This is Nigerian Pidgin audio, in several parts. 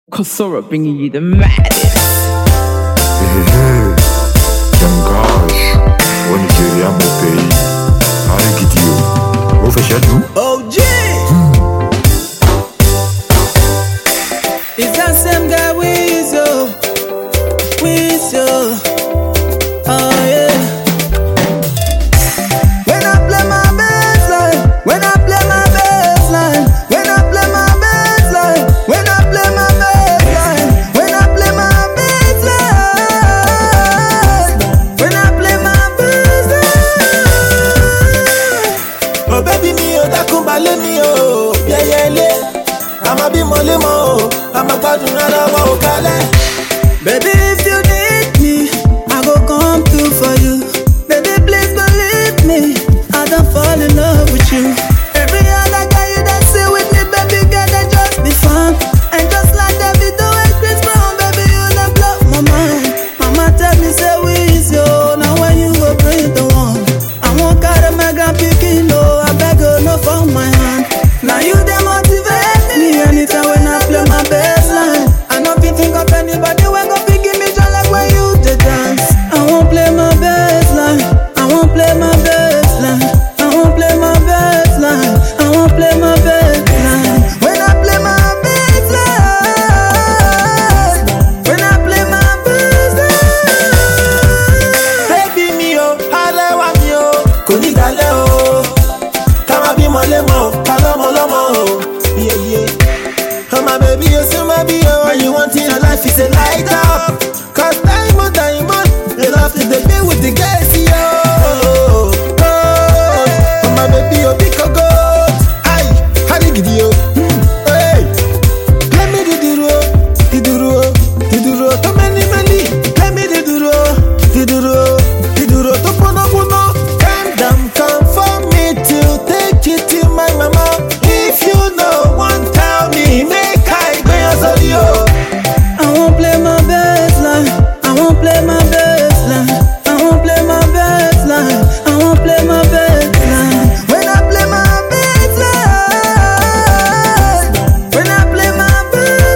Kosora bringing you the maddest. Yangash, wọ́n ní kiri àmọ̀ pẹ̀yì. Ayé gidi o, ó fẹ́ ṣẹ́dú. OG! It's that same guy with you, with you. Oh yeah. When I play my bass line, when I play my bass line, when I play my bass line, when I play my bass line, when I play my bass line, when I play my bass line. Oh baby mi ò dákun balẹ̀ mi o yẹyẹlé àmọ́ bí mo lé mọ́ o àmọ́ gbádùn ara wa ò kalẹ̀. Baby, if you need me, I go come through for you. Baby, please believe me, I don't fall in love with you. Every other guy you that sit with me, baby, girl, they just be fun. And just like Davido and Chris Brown, baby, you done blow my mind. Mama tell me, say we is yo, now when you go bring the one. I won't carry my grand picking, no, I beg you, no for my hand. Now you they motivate me anytime when I play my bass line. I know if you think of anybody when go pick me just like when you the dance. I won't play my bass line. I won't play my bass line. I won't play my bass line. I won't play my bass line. When I play my bass line. When I play my bass line. Baby mi o alẹ́ wa mi o kò ní dalẹ̀ o ká má bímọ lémọ o ká lọ́mọ lọ́mọ o yeye. Ọmọ bèbí o sí má bí o when you want in your life is a light up. Cause diamond diamond you love to dey be with the guys yo. Ọmọ bèbí o bí kogo. Ayi, hadi gidi o. Hey. Let me di duro, di duro, di duro tó mẹ́ni mẹ́ni. Let me di duro, di duro, di duro tó pọ́nà pọ́nà. Calm down, come for me to take you to my mama. If you know one, tell me, make I gbẹ̀yàn sórí o. I won't play my bass line. I won't play my bass line. I won't play my bass line. I won't play my bass line. When I play my bass line. When I play my bass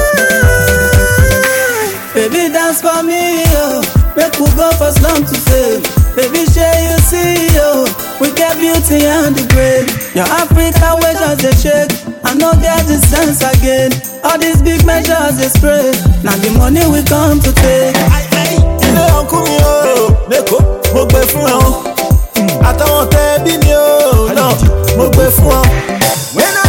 line. Baby, dance for me, yo. Make we go for slum to fame. Baby, share you see, yo. We get beauty and the great. Your Africa way just a shake. I no get the sense again. All these big measures they spray. Now the money we come to take. ilé ọkùn mi o lẹ́kọ̀ọ́ mo gbé fún ẹ o àtàwọn tẹ bí mi o náà mo gbé fún ọ. When I